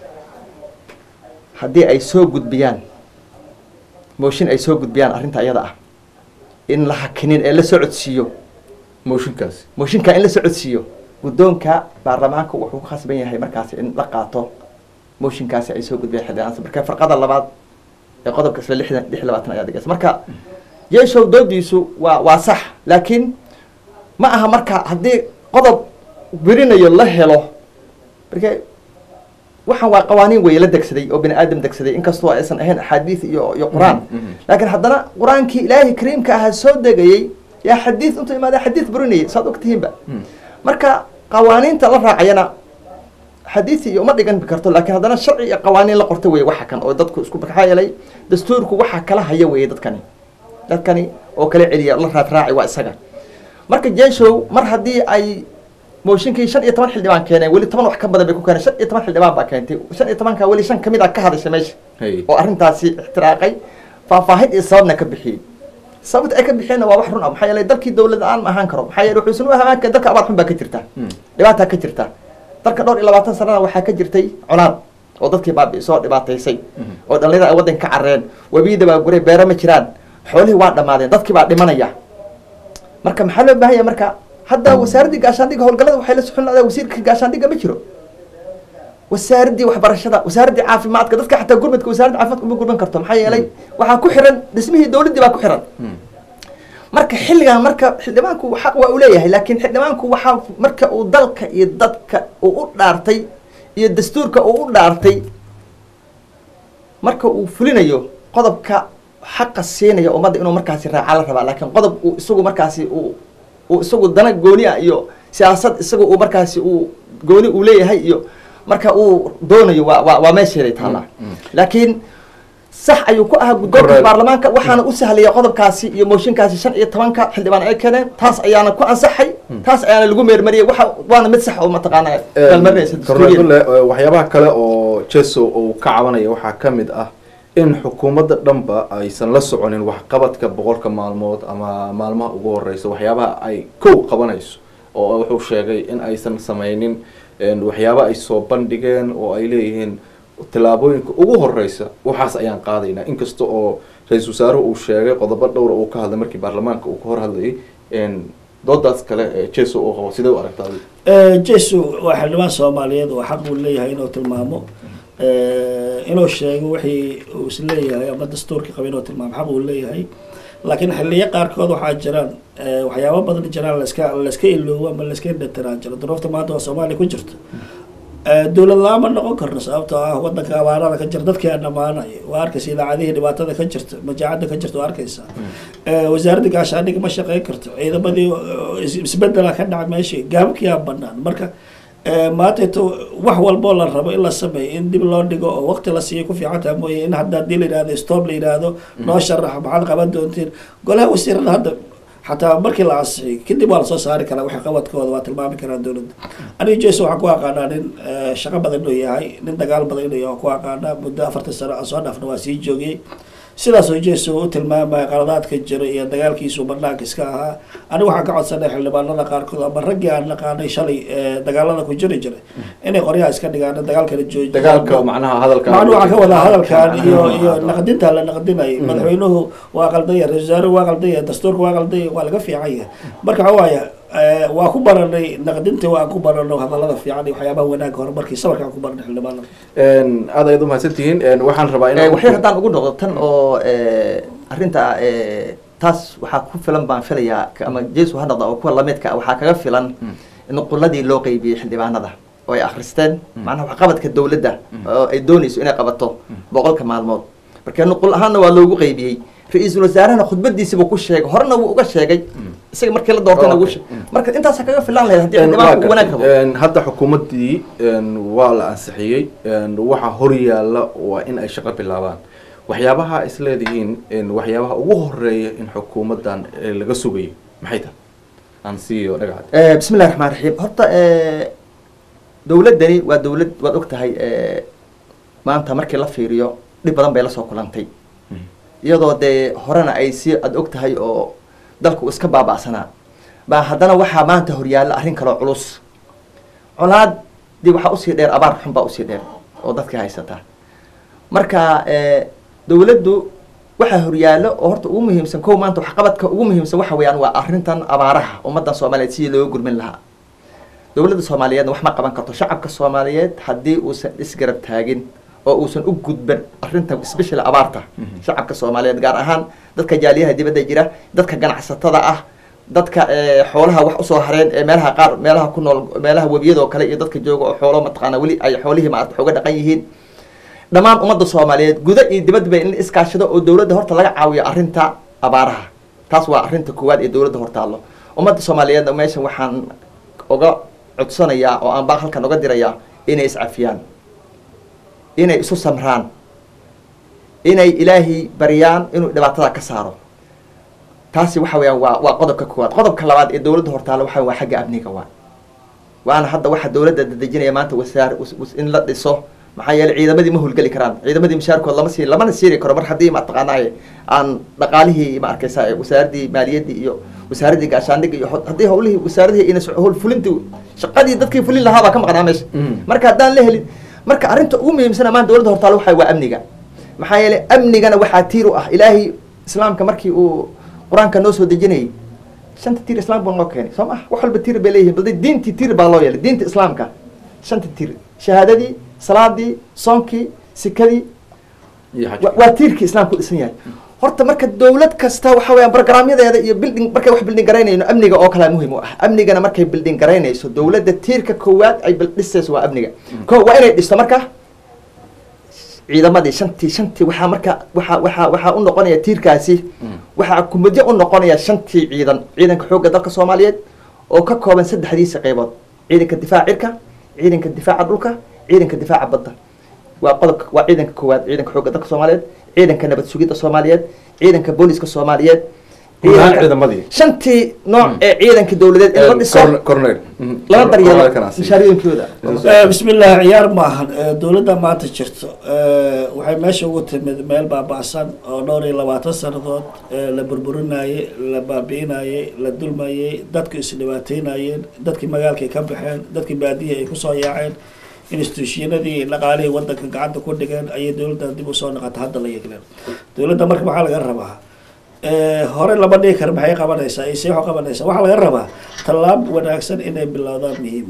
haddii ay soo gudbiyaan mooshin ay soo gudbiyaan arrinta iyada ah in la hakinin ee la socodsiiyo mooshinkaasi mooshinka in la socodsiiyo guddoonka baarlamaanka wuxuu ku khasban yahay markaasi in la qaato mooshinkaasi ay soo gudbiyaan xildhibaansa marka farqada labaad ee qodobka isla lixdan lix iyo labaatan ayaa dhigaysa marka jeeshow doodiisu waa waa sax laakiin ma aha marka haddii qodob werinayo la helo marka waxaan waa qawaaniin weeye la degsaday oo bini aadam degsaday inkastoo aysan ahayn axaadiis iyo iyo qur-aan laakiin haddana qur-aankii ilaahay kariimka ahaa soo degayay yaa xadiis intuu imaada xadiis burinayay saad ogtihiinba marka qawaaniinta la raacayana xadiisi iyo uma dhigan karto laakiin haddana sharci iyo qawaaniin la qorta weye waxa kan oo dadku isku maxaa yeelay dastuurku waxa kala haya weye dadkani dadkani oo kala celiya la raad raaci waa isaga marka jeeshow mar haddii ay mooshinkii shan iyo toban xildhibaan keeneen weli toban wax ka badan bay ku keeneen shan iyo toban xildhibaan baa keentay shan iyo tobanka weli shan kamid a ka hadashay meesha Hey. oo arrintaasi ixtiraaqay faahfaahin iyo sababna ka bixiyey sababta ay ka bixiyeenna waa wax run ah maxaa yeelay dalkii dowlad aan ma ahaan karo maxaa yeelay wuxuusan u ahaan karin dalka abaar xun baa ka jirta dhibaataa ka jirta dalka dhowr iyo labaatan sanana waxaa ka jirtay colaad oo dadkii baabi'isoo dhibaataysay oo dhallinyada ay waddanka ka carreen webiyada baa guray beero ma jiraan xoolihii waa dhammaadeen dadkii baa dhimanaya marka maxaa loo baahan yahay marka hadda wasaaraddii gaashaandhigga howlgallada waxay la soconayaan wasiirka gaashaandhigga ma jiro wasaaraddii waxbarashada wasaaraddii caafimaadka dadka xataa gurmadka wasaaradda caafimaadka uma gurman karto maxaa yeelay waxaa ku xiran dhismihii dowladdii baa ku xiran marka xilligan marka xildhibaanku xaq waa uu leeyahay laakiin xildhibaanku waxaa marka uu dalka iyo dadka uu u dhaartay iyo dastuurka uu u dhaartay marka uu fulinayo qodobka xaqa siinaya ummadda inuu markaasi raaca la rabaa laakiin qodob uu isagu markaasi uu uu isagu dana gooni ah iyo siyaasad isagu uu markaasi uu gooni uu leeyahay iyo marka uu doonayo waa waa waa meesheeday taallaa laakiin sax ayuu ku ahaa guddoonka Correct. baarlamaanka waxaana u sahlaya qodobkaasi iyo mooshinkaasi shan iyo tobanka xildhibaan ay keeneen taas ayaana ku ansaxay taas ayaana lagu meermariyay waxa waana mid sax oo mataqaana meelmarinaysa dastuuriyan kornadule waxyaabaha kale oo jeso uu ka cabanaya waxaa ka mid ah in xukuumadda dhanba aysan la soconin waxqabadka boqolka maalmood ama maalmaha ugu horeysa waxyaabaha ay kow qabanayso oo wuxuu sheegay in aysan sameynin een, waxyaaba ay soo bandhigeen oo ay leeyihiin tillaabooyinka ugu horeysa waxaas ayaan qaadaynaa inkasta oo ra-iisul wasaaruhu uu sheegay qodobo dhowra uu ka hadlay markii baarlamaanka uu ka hor hadlayay een, doodaas kale ee jeso uu qabo sidee u aragtaa adiga? jesu waa xildhibaan soomaaliyeed oo xaq uu leeyahay inuu tilmaamo inuu sheego wixii uu isleeyahay ama dastuurkii qaba inuu tilmaamo xaq uu leeyahay laakiin xiliyo qaarkood waxaa jiraan waxyaabo badan jiraan laska layska iloobo ama layska indhatiraan jiro duruufta maanta oo soomaaliya ku jirta dowlad la-aan ma noqon karno sababtoo ah wadanka abaarada ka jira dadkii aan dhamaanaya waa arkaysa idaacadihii dhibaatada ka jirta majaacada ka jirta waa arkaysa wasaaradda gaashaandhiga ma shaqeyn karto ciidamadii isbedela ka dhaca meeshii gaababkii aan banaan marka maantayto wax walboo la rabo in la sameeyo in dib loo dhigo oo waqti la siiyo ku fiican taha mooye in hadda haddii la yidhahdo stop la yidhaahdo noo sharaxa maxaad qaban doontiin golaha wasiirada hadda xataa markii la ansixiyay kadib waa lasoo saari karaa waxa qabadkooda waa tilmaami karaa dowladda aniga jason waxaan ku aqaanaa nin shaqo badan inuu yahay nin dagaal badan inuu yahay waan ku aqaanaa muddo afartan sano aan soo dhaafna waa sii joogiyey sidaasoo jason u tilmaamaya qaladaadka jira iyo dagaalkiisu banaanka iska ahaa aniga waxaan ka codsanay xildhibaanada qaarkood ama raggii aan naqaanay shalay dagaalada ku jiri jiray inay qoryaha iska dhigaan dagaalkana joojiyo dagaalka macnaha hadalka macnu waxaan ka wadaa hadalkan iyo iyo naqdinta la naqdinayay madaxweynuhu waa qaldanya ra-isul wasaaruhu waa qaldanya dastuurka waa qaldanya waa laga fiican yahay marka waxa waaya waa ku baranay naqdinta waan ku barano hadalada fiican iyo waxyaabaha wanaagga horumarkii sabarkaan ku baranay xildhibaanada aad ayaad umahadsantihiin waxaan rabaa in waxyar haddaan ugu noqdo tan oo arrinta taas waxaa ku filan baan filayaa ama jesu ha noqda oo kuwa lamidka waxaa kaga filan in quladii loo qeybiyey xildhibaanada oo ay akristeen macnaha waxqabadka dowladda oo ay doonayso inay qabato boqolka maalmood marka nuqul ahaanna waa loogu qeybiyey ra-iisul wasaarahana khudbadiisiibuu ku sheegay horena wuu uga sheegay isaga markii la doortayna ugu sheegay marka intaasa kaga filan lahayd haddii xildhibaanku uu wanaag rabo hadda xukuumaddii waa la ansixiyey waxa hor yaalla waa in ay shaqo bilaabaan waxyaabaha is leedihiin waxyaabaha ugu horeeya in xukuumaddan laga sugayo maxay tahay aan siiyo dhagaxad bismi illahi raxmaan raxiim horta dowladdani waa dowlad waad og tahay maanta markii la fiiriyo dhib badan bay lasoo kulantay iyadoo dee horena ay si aad og tahay oo dalku iska baaba'sanaa baa haddana waxaa maanta horyaalla arrin kaloo culus colaad dii waxaa usii dheer abaar xun baa usii dheer oo dadkii haysataa marka dowladdu waxaa horyaallo oo horta ugu muhiimsan kow maanta waxqabadka ugu muhiimsan waxa weeyaan waa arrintan abaaraha ummaddan soomaaliyeed sidii looga gurmin lahaa dowladda soomaaliyeedna wax ma qaban karto shacabka soomaaliyeed haddii uusan isgarab taagin oo uusan u gudban arrinta special abaarta shacabka soomaaliyeed gaar ahaan dadka jaaliyaha dibadda jira dadka ganacsatada ah dadka xoolaha wax usoo hareen ee meelaha qaar meelaha ku nool meelaha webiyadoo kale iyo dadka jooga oo xoolo mataqaana weli ay xoolihii maarata xooga dhaqan yihiin dhammaan ummadda soomaaliyeed guda iyo dibadba in la iskaashado oo dowladda horta laga caawiyo arrinta abaaraha taas waa arrinta koowaad ee dowladda hortaallo ummadda soomaaliyeedna meeshan waxaan oga codsanayaa oo aan baa halkan oga dirayaa inay iscafiyaan inay isu samraan inay ilaahay baryaan inuu dhibaatada ka saaro taasi waxa weeyaan waa waa qodobka koowaad qodobka labaad ee dowladda hortaalo waxa waa xagga amniga waa waana hadda waxa dowladda dadejinaya maanta wasaar in la dhiso maxaa yeelay ciidamadii ma howlgeli karaan ciidamadii mushaarkood lama sii lamana siiri karo mar haddii mataqaanaa aan dhaqaalihii ma arkaysa wasaaradii maaliyaddii iyo wasaaradii gaashaandhiga iyo haddii howlihii wasaaradihii ina howl fulintii shaqadii dadkii fulin lahaa baa ka maqnaa meesha marka haddaan la helin marka arrinta ugu muhiimsana maanta dowladda hortaalo waxa waa amniga maxaa yeelay amnigana waxaa tiir u ah ilaahay islaamka markii uu qur-aanka noo soo dejinayay shanta tiir islaam buu noo keenay soo maa wax walba tiir bay leeyihin bal diintii tiir baa loo yeelay diinta islaamka shanta tiir shahaadadii salaadii soonkii sikadii waa tiirkii islaamka u dhisan yahay horta marka dowlad kasta waxa weeyaan barogaraamyadeeda iyo building markay wax building garaynayno amniga oo kale muhiim u ah amnigana markay building garaynayso dowladda tiirka koowaad ay dhisayso waa amniga ko waa inay dhisto marka ciidamadii shantii shantii waxaa marka waxaa waxaa waxaa u noqonaya tiirkaasi waxaa kumudyo u noqonaya shantii ciidan ciidanka xoogga dalka soomaaliyeed oo ka kooban saddexdiisa qaybood ciidanka difaaca cirka ciidanka difaaca dhulka ciidanka difaaca badda waa qodobka waa ciidanka koowaad ciidanka xoogga dalka soomaaliyeed ciidanka nabad sugidda soomaaliyeed ciidanka booliska soomaaliyeed ciidamadii shantii nooc ee ciidanka dowladeed in la dhiso cornel lana daryeelo mushaariyoonkooda bismi illaahi ciyaar maahan dowladda maanta jirto waxay meesha ugu timid meel baaba'san oo dhowr iyo labaatan sanadood la burburinayey la baabi'inayey la dulmayey dadku isdhibaateynayeen dadkii magaalkay ka baxeen dadkii baadihi ay kusoo yaaceen instituushinadii dhaqaalihii wadanka gacanta ku dhigeen ayay dowladdan dib usoo noqota hadda la yegleen dowladda marka maxaa laga rabaa hore lama dhigi kara maxay qabanaysaa ise waxu qabanaysaa waxaa laga rabaa tallaab wanaagsan inay bilowdaan muhiim ah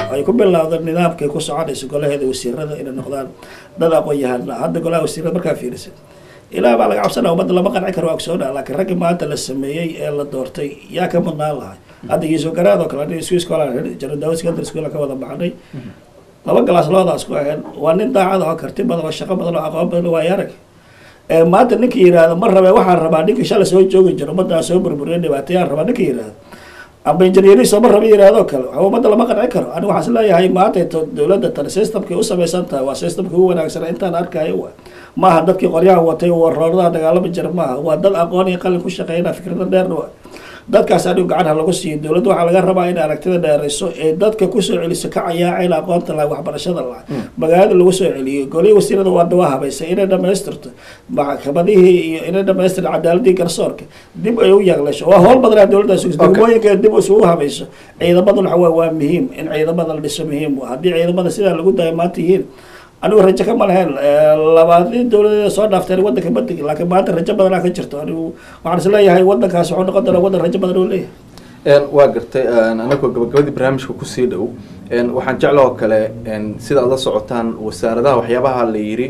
ay ku bilowda nidaamkay ku soconayso golaheeda wasiirada inay noqdaan dad aqoon-yahana hadda golaha wasiirada markaa fiirisa ilaa baa laga cabsanaa ummadda lama qanci karo waa ogsoona laakiin raggii maanta la sameeyey ee la doortay yaa ka mudnaan lahay hadda yuusuf garaad oo kale aniga swiss colan jaro daawad secondary school ka wada baxnay laba galaas labadaas ku ahayn waa nin daacad oo karti badan oo shaqo badan oo aqoon badan oo waaya arag ee maanta ninka yidhaahdo ma rabe waxaan rabaa ninka shalay soo joogi jiro ummaddaa soo burburiya dhibaatayaan rabaa ninka yidhaahdo amba injineeriso ma raba yidhaahdo kale waxa ummadda lama qanci karo ani waxaan is leeyahay maanta to dowladda tan systemkay u samaysan tahay waa systemkii ugu wanaagsan intaan arkayo wa maaha dadkii qoryaha watay warooradaha dagaalama jira maaha waa dad aqoon iyo qalin ku shaqeynaa fikrada dheerna wa dadkaas anigu gacanha lagu siiyo dowladda waxaa laga rabaa inay aragtida dheerayso ee dadka kusoo celiso ka cayaacayla aqoonta laha waxbarashada laha magaalada lagu soo celiyo golihii wasiirada waa dawa habaysa inay dhamaystirto maxkamadihii iyo inay dhamaystirto cadaaladii garsoorka dib ay u yaqlasho waa howl badanaa dowladdaas degmooyinka dib isugu habayso ciidamadu waxa waa waa muhiim in ciidamada la dhiso muhiim wa haddii ciidamada sidaa lagu dayo maanta yihiin anigu rajo kama lahayn labaadii dowladeeda soo dhaafteen wadanka badigi laakiin maanta rajo badanaa ka jirto anigu waxaan is leeyahay wadankaas wuxuu noqon doonaa wadan rajo badan oo leeyahay waa gartay anagoo gabagabadii barnaamijka kusii dhow waxaan jecla oo kale sida aad la socotaan wasaaradaha waxyaabaha la yiri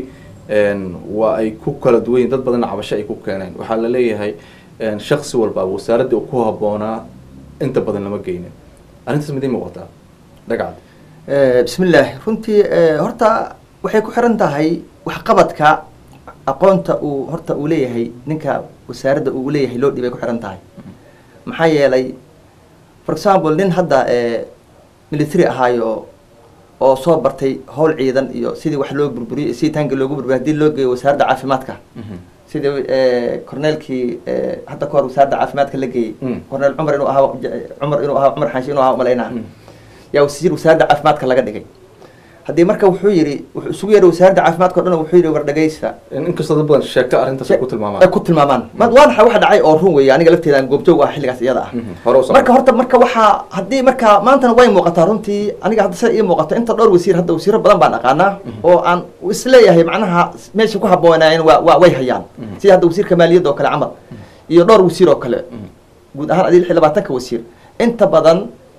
waa ay ku kala duwan yihin dad badanna cabasho ay ku keeneen waxaa la leeyahay shaksi walba wasaaraddii uu ku habboonaa inta badan lama geynin arrintaas midii muuqataa dhagacad bismillaah runtii horta waxay ku xiran tahay waxqabadka aqoonta uu horta uu leeyahay ninka wasaaradda uu leeyahay loo dhibay ku xiran tahay maxaa yeelay for example nin hadda military ahaayo oo soo bartay howl ciidan iyo sidii wax loo burburiyo sidii taanka loogu burburiyo hadii loo geeyo wasaaradda caafimaadka sidii corneelkii hadda kahor wasaaradda caafimaadka la geeyey corneel cumar inuu ahaa cumar inuu ahaa cumar xaashi inuu ahaa umalaynaa yaa wasiir wasaaradda caafimaadka laga dhigay haddii marka wuxuu yidhi wuxuu isugu yeedhay wasaaradda caafimaadka o dhan wuxuu yidhi war dhagaysta inkastoo dad badan sheeko arrintaas ay ku ay tilmaamaan ku tilmaamaan ma waa waxa waxa dhacay oo run weeye aniga lafteeda aan goobjoog ah xilligaas iyada ah hore u marka horta marka waxaa haddii marka maantana way muuqataa runtii aniga hadda sida ii muuqato inta dhowr wasiir hadda wasiiro badan baan aqaanaa oo aan isleeyahay macnaha meesha ku habboonaayeen waa waa way hayaan sida hadda wasiirka maaliyadda oo kale camal iyo dhowr wasiir oo kale guud ahaan adii lix iyo labaatanka wasiir inta badan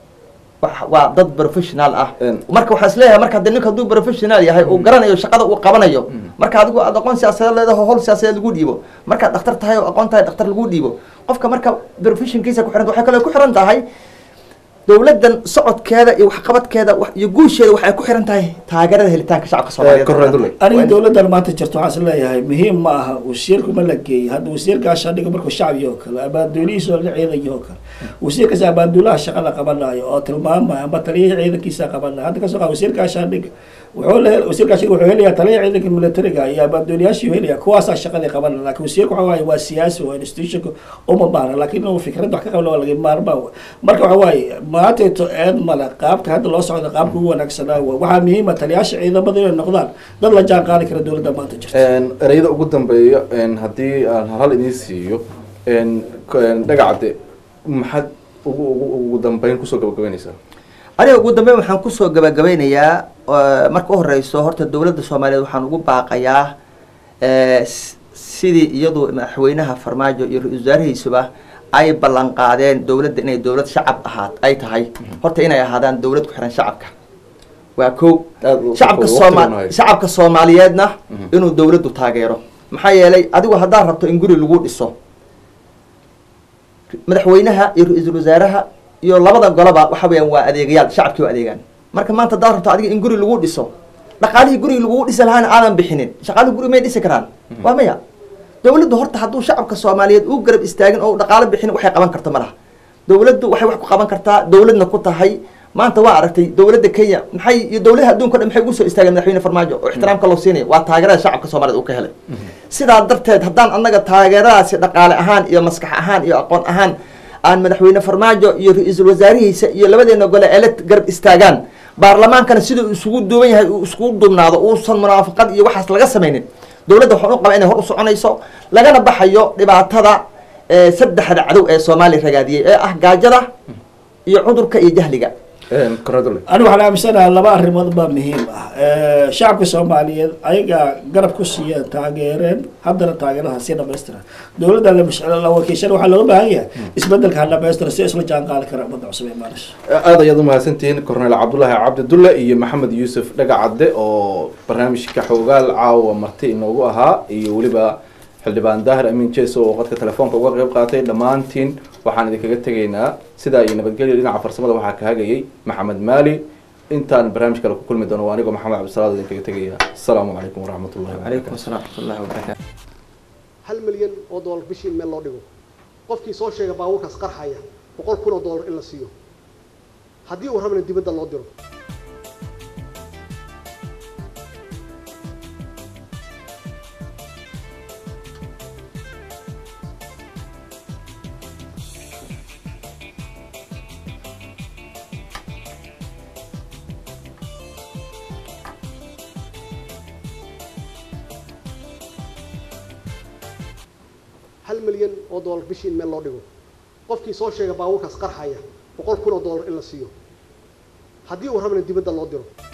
wa- waa dad professional ah Een. marka waxaa isleeyahay marka hadii ninka hadduu professional yahay uu garanayo shaqada uu qabanayo marka adigu aad aqoon siyaasadeed leedaho howl siyaasadeed lagu dhiibo markaad dhakhtar tahay oo aqoon tahay dhakhtar lagu dhiibo qofka marka professionkiisa ku xiran waxay kaloo ku xiran tahay dowladdan socodkeeda iyo waxqabadkeeda wax- iyo guusheeda waxay ku xiran tahay taageerada helitaanka shacabka soomaaliyeed Corrado Ley. aniga dowladdan maanta jirto waxaan is leeyahay muhiim ma aha wasiirku ma la geeyey hadda wasiirkaas adhiga markuu shacbiga oo kale abaaduulihiisa oo la ciidanyo oo kale wasiirkaas abaaduulaha shaqada qabanayo oo tilmaamayo amba taliyihii ciidankiisa qabanayo hadda kasoo qaad wasiirkaas adhiga wuxuu le wasiirkaas wuxuu helayaa taliyaha ciidanka militariga iyo abaaduuliyaashii helaya kuwaasaa shaqadii qabanaya laakiin wasiirku waxa waaye waa siyaasi waa institutionka uma baahna laakiin inuu fikrad wax ka qabna waa laga maarmaa wa marka waxa waaye maantayto eed male qaabka hadda loo socda qaabka ugu wanaagsanaa wa waxaa muhiima taliyaasha ciidamada inay noqdaan dad la jaan qaadi kara dowladda maanta jirta ereyada ugu dambeeya haddii aan hal hal idiin siiyo dhagacade maxaad ugu ugu ugu dambeyn kusoo gabagabeynaysaa aniga ugu dambeyn waxaan kusoo gabagabeynayaa eh, marka u horeyso horta dowladda soomaaliyeed waxaan ugu baaqayaa eh, s- sidii iyadu madaxweynaha farmaajo iyo ra-iisul wasaarihiisuba ay ballan qaadeen dowladda inay dowlad shacab ahaat ay tahay horta inay ahaadaan dowlad ku xiran shacabka waa ko Aad u- shacabka waqti sooma badan hayo. shacabka soomaaliyeedna Mhm. inuu dowladdu taageero maxaa yeelay adigu haddaad rabto in guri lagu dhiso madaxweynaha iyo ra-iisul wasaaraha iyo labada goloba waxa weeyaan waa adeegayaal shacabkii waa adeegaan marka maanta haddaad rabto adiga in guri lagu dhiso dhaqaalihii guriga lagu dhisi lahaana aadan bixinin shaqaalihii guri may dhisi karaan waa maya dowladdu horta hadduu shacabka soomaaliyeed u garab istaagin oo dhaqaalo bixinin waxay qaban karto ma laha dowladdu waxay wax ku qaban kartaa dowladna ku tahay maanta waa aragtay dowladda kenya maxay iyo dowladaha adduunka o dhan maxay ugu soo istaageen madaxweyne farmaajo oo ixtiraamka loo siinaya waa taageerada shacabka soomaaliyeed uu ka helay sidaa darteed haddaan annaga taageeradaasi dhaqaale ahaan iyo maskax ahaan iyo aqoon ahaan aan madaxweyne farmaajo iyo ra-iisul wasaarihiisa iyo labadeena gole ele garab istaagaan baarlamaankana siduu isugu duuban yahay uu iskugu duubnaado uusan munaafaqad iyo waxaas laga samaynin dowladda waxaan u qabaa inay hor u soconayso lagana baxayo dhibaatada eh, saddexda cadow ee soomaaliya ragaadiyey ee ah gaajada iyo cudurka iyo jahliga koradole anigu waxaan aaminsanaha laba arrimood baa muhiim ah shacabka soomaaliyeed ayagaa garab ku siiyeen taageereen haddana taageerada sii dhamaystira dowladda la mash- la wakiishan waxaa looga baahan yahay isbedelka ha dhamaystira si isla jaan qaadi kara ummadda cusub ee maalis aad ayaad umahadsantihiin cornel cabdulaahi cabdidulle iyo maxamed yuusuf dhagacadde oo barnaamijka xoogaal caawa marti inoogu ahaa iyo weliba xildhibaan daahir amiin jeso oo qadka telefoonka uga qeyb qaatay dhammaantiin waxaan idinkaga tegaynaa sidaa iyo nabadgelya dhinaca farsamada waxaa ka hagayay maxamed maali intaan barnaamij kale ku kulmi doono waa anigoo maxamed cabdisalaad idinkaga tegaya asalaamu calaykum waraxmat ullahi calaykum asalaam waraxmatullahi wabarakaatu hal milyan oo doolar bishii in meel loo dhigo qofkii soo sheega baabuurkaas qarxaya boqol kun oo doolar in la siiyo haddii uu rabana dibadda loo diro hal milyan oo doolar bishii in meel loo dhigo qofkii soo sheega baabuurkaas qarxaya boqol kun oo doolar in la siiyo haddii uu rabana dibadda loo diro